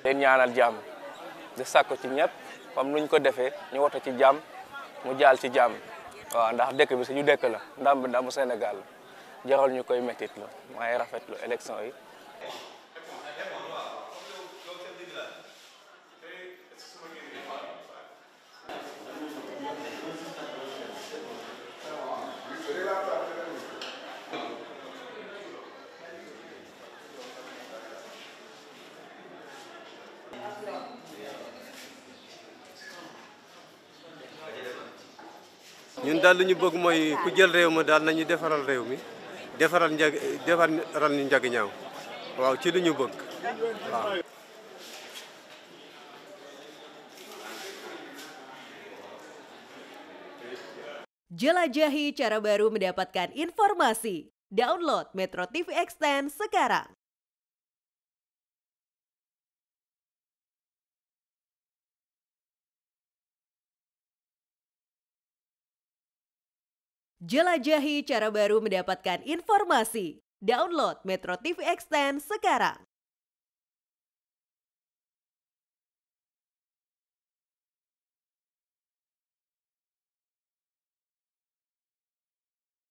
leen ñaanal jàmm di sàkku ci ñëpp comme nuñ ko defee ñu woto ci jàmm mu jaal ci jàmm waaw ndax dëkk bi suñu dëkk la ndam bi ndamu Sénégal la jaral ñu koy méttit la waaye rafetlu élection yi ñun daal li ñu bëgg mooy ku jël réew mi daal nañu defaral réew mi defaral njag defaral ñu njag ñaaw waaw ci li ñu bëgg waaw Jelajahi cara baru mendapatkan informasi. Download Metro TV Extend sekarang. Jelajahi cara baru mendapatkan informasi. Download Metro TV Extend sekarang.